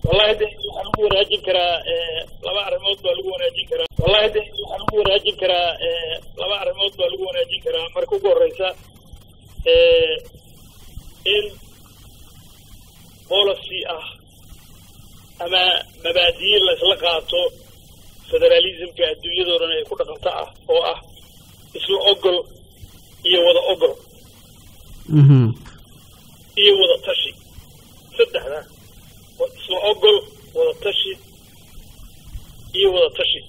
wallahi de waxaa lagu wanaajin karaa laba arrimood baa lagu wanaajin karaa wallahi de waxaa lagu wanaajin karaa laba arrimood baa lagu wanaajin karaa marka ugu horeysa in policy ah ama mabaadiyi laysla qaato federalismka adduunyadoo dhan ay ku dhaqanto ah oo ah isla ogol iyo wada ogol iyo wada tashi saddexda isla ogol wada tashi iyo wada tashi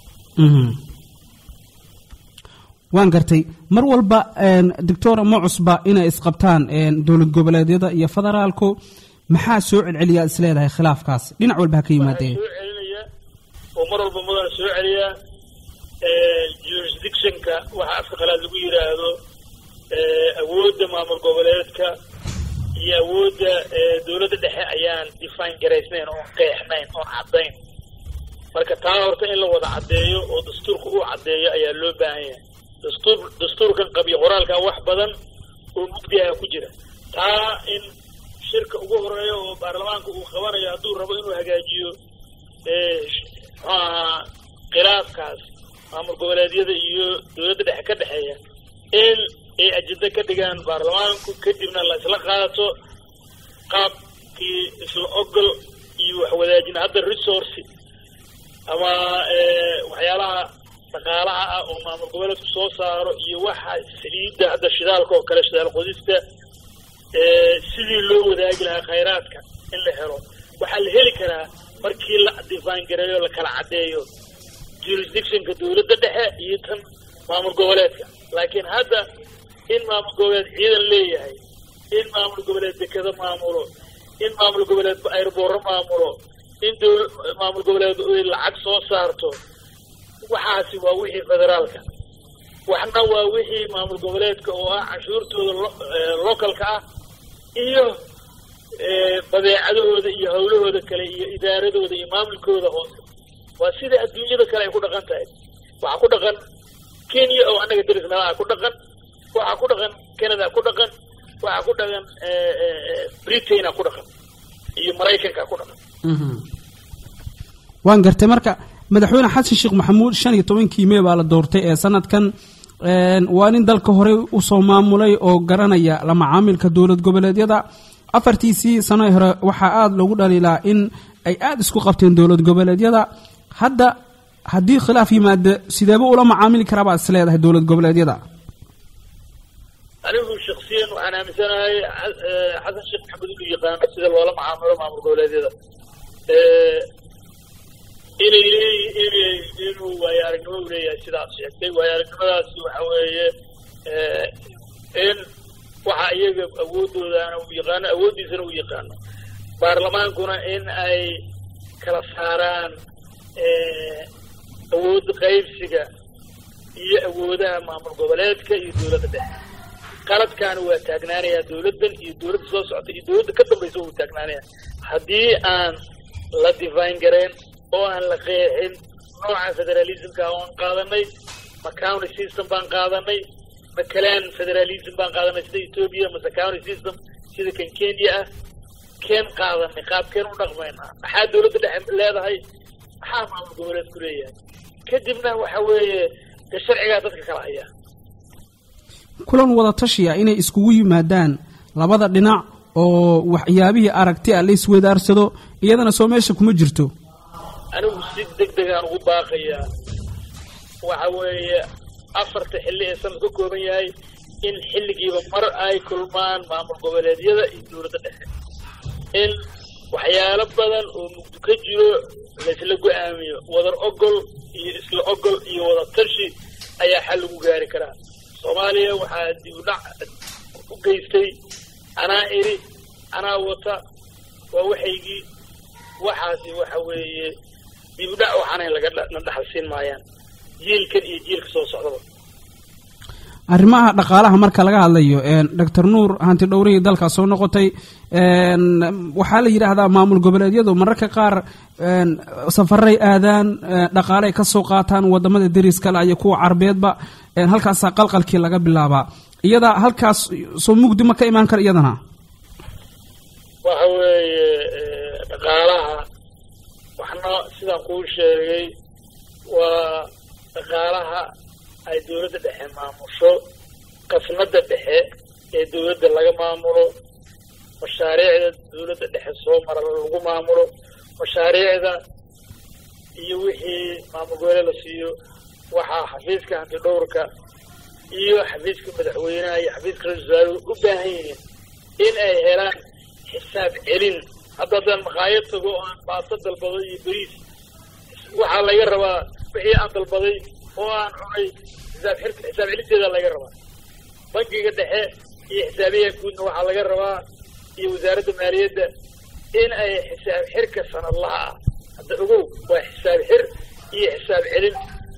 waan gartay mar walba doctora ma cusba inay isqabtaan dowlad goboleedyada iyo federaalku maxaa soo celceliyaa is leedahay khilaafkaas dhinac walba ha ka yimaadee soo celinaya oo mar walba mudana soo celiyaa jurisdictionka waxa afka qalaad lagu yidhaahdo awoodda maamul goboleedka iyo awoodda dowladda dhexe ayaan define garaysnayn oon qeexnayn oon caddayn marka taa horta in la wada caddeeyo oo dastuurka uu caddeeyo ayaa loo baahan yahay dastuur dastuurkan qabiyo qoraalka wax badan oo mugdiaha ku jira taa in shirka ugu horeeya oo baarlamaanka uu qabanayo hadduu rabo inuu hagaajiyo muxuu ahaa khilaafkaas maamul goboleedyada iyo dowladda dhexe ka dhexeeya in ay ajenda ka dhigaan baarlamaanku kadibna la isla qaato qaabkii isla ogol iyo waxwadaajin hadda resource ama waxyaalaha dhaqaalaha ah oo maamul goboleedku soo saaro iyo waxa saliidda hadda shidaalka oo kale shidaal qodista sidii loo wadaagi lahaa khayraadka in la helo waxaa la heli karaa markii la define gareeyo la kala caddeeyo jurisdictionka dowladda dhexe iyo tan maamul goboleedka laakiin hadda in maamul goboleed ciidan leeyahay in maamul goboleed dekado maamulo in maamul goboleed ayrboorro maamulo in dowl maamul goboleed ay lacag soo saarto waxaasi waa wixii federaalka waxna waa wixii maamul goboleedka oo ah canshuurtooda localka ah iyo badeecadahooda iyo hawlahooda kale iyo idaaradooda iyo maamulkooda hoose waa sida adduunyada kale ay ku dhaqan tahay waxaa ku dhaqan kenya oo annaga derisnalaha ku dhaqan waxaa ku dhaqan canada ku dhaqan waxaa ku dhaqan britaina ku dhaqan iyo maraykanka ku dhaqan waan gartay marka madaxweyne xasan sheekh maxamuud shan iyo tobankii mee baa la doortay ee sanadkan waa nin dalka horey usoo maamulay oo garanaya la macaamilka dowlad goboleedyada afartiisii sano hore waxaa aada loogu dhaliilaa in ay aada isku qabteen dowlad goboleedyada hadda haddii khilaaf yimaado sideeba ula macaamili karaa baad is leedahay dowlad goboleedyada anigu shaksiyan waxaan aaminsanahay xasan sheekh maxamed inuu yaqaano sida loola macaamilo maamul goboleedyada inay leeyihin inuu waayo aragnimo u leeyahay sidaad sheegtay waayo aragnimadaasi waxa weeye in waxa iyaga awoodoodaana uu yaqaano awooddiisana uu yaqaano baarlamaankuna in ay kala saaraan awood qaybsiga iyo awoodaha maamul goboleedka iyo dowladda dhexe qaladkaana waa taagnaanayaa dowladdan iyo dowladda soo socota iyo dowladda ka dambaysa wuu taagnaanaya haddii aan la divine gareen oo aan la qeexin nooca federalismka oon qaadanay ma county system baan qaadanay ma kalaan federalism baan qaadanay sida ethoobia mase county system sida kan kenya ah keen qaadanay qaabkeen u dhaqmaynaa maxaa dowladda dhexe leedahay maxaa maamul goboleedku leeyahay kadibna waxa weeye de sharcigaa dadka kala hayaa kulan wada tashiya inay iskugu yimaadaan labada dhinac oo waxyaabihii aragti a la isweydaarsado iyadana soo meesha kuma jirto anigu si deg degaan ugu baaqayaa waxa weeye afarta xilli ee sanad ka kooban yahay in xilligiiba mar ay kulmaan maamul goboleedyada iyo dowladda dhexe in waxyaalo badan oo mugdo ka jiro laysla go-aamiyo wadar ogol iyo isla ogol iyo wada tarshi ayaa xal lagu gaari karaa soomaaliya waxaa dib u dhac u geystay anaa iri anaa wata waa waxaygii waxaasi waxa weeye dib u dhac waxaanay lagana dhaxal siin maayaan jiilkan iyo jiilka soo socdaba arrimaha dhaqaalaha marka laga hadlayo doctor nuur hanti dhowrihii dalka soo noqotay waxaa la yidhaahdaa maamul goboleedyadu mararka qaar safaray aadaan dhaqaaley ka soo qaataan wadamada deriskale iyo kuwa carbeedba halkaasaa qalqalkii laga bilaabaa iyada halkaas soo mugdi ma ka imaan kara iyadana waxa weeye dhaqaalaha sidaan kuu sheegay waa dhaqaalaha ay dowladda dhexe maamusho qasnada dhexe ee dowladda laga maamulo mashaariicda dowladda dhexe soo mara lagu maamulo mashaariicda iyo wixii maamul goboleed la siiyo waxaa xafiiska hantidhowrka iyo xafiiska madaxweynaha iyo xafiiska ra-isul wasaaraha u baahan yihiin in ay helaan xisaab celin hadda haddaan makhaayad tago oo aan baaso dalbado iyo beriis waxaa laga rabaa wixii aan dalbaday oo aan cunay xisaab xirka xisaab celinteeda laga rabaa bankiga dhexe iyo xisaabiyaha guudna waxaa laga rabaa iyo wasaaradda maaliyadda in ay xisaab xirka sanadlaha ah hadda ogow waa xisaab xir iyo xisaab celin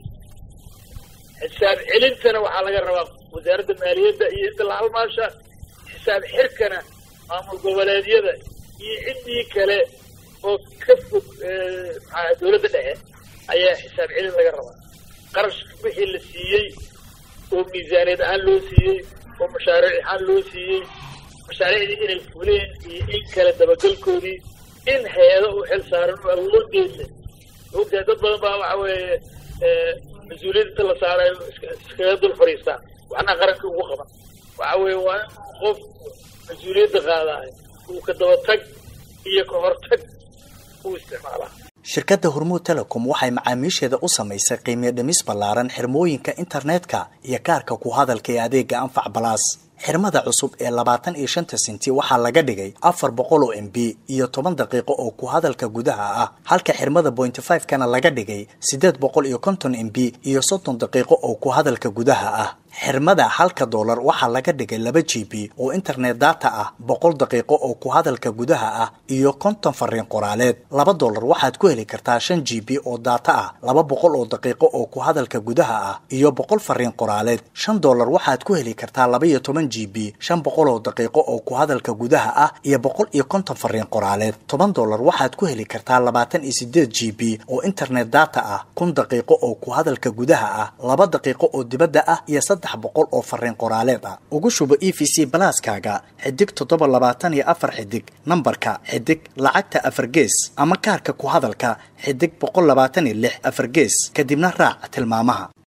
xisaab celintana waxaa laga rabaa wasaaradda maaliyadda iyo inta la halmaasha xisaab xirkana maamul goboleedyada iyo ciddii kale oo ka fog maxaa dowladda dhexe ayaa xisaab celin laga rabaa qarash wixii la siiyey oo miisaaniyad ahaan loo siiyey oo mashaariic ahaan loo siiyey mashaariicdii inay fuleen iyo in kale dabagalkoodii in hay-ado u xil saaran oo awoodeedle ogtahay dad badan baa waxa weeye mas-uuliyadda inta la saarayo iskaga dul fadhiistaan waxna qaranka ugu qaban waxa weeye waa in qof mas-uuliyadda qaadaayo uu ka dabatag iyo ka hortag uu isticmaalaa shirkadda hormuud telecom waxay macaamiisheeda u samaysay qiimiyo dhimis ballaaran xirmooyinka internetka iyo kaarka ku hadalka ee adeega anfac balaas xirmada cusub ee labaatan iyo shanta senti waxaa laga dhigay afar boqol oo m b iyo toban daqiiqo oo ku hadalka gudaha ah halka xirmada bointy five kana laga dhigay siddeed boqol iyo konton m b iyo soddon daqiiqo oo ku hadalka gudaha ah xirmada halka doolar waxaa laga dhigay laba g b oo internet data ah boqol daqiiqo oo ku hadalka gudaha ah iyo konton fariin qoraaleed laba doolar waxaad ku heli kartaa shan g b oo data ah laba boqol oo daqiiqo oo ku hadalka gudaha ah iyo boqol fariin qoraaleed shan doolar waxaad ku heli kartaa laba iyo toban g b shan boqol oo daqiiqo oo ku hadalka gudaha ah iyo boqol iyo konton fariin qoraaleed toban doolar waxaad ku heli kartaa labaatan iyo sideed g b oo internet data ah kun daqiiqo oo ku hadalka gudaha ah laba daqiiqo oo dibadda ah iyo boqol oo fariin qoraaleed ah ugu shubo e v c balaaskaaga xidig toddoba labaatan iyo afar xidig nambarka xidig lacagta afar gees ama kaarka ku hadalka xidig boqol labaatan iyo lix afar gees kadibna raac tilmaamaha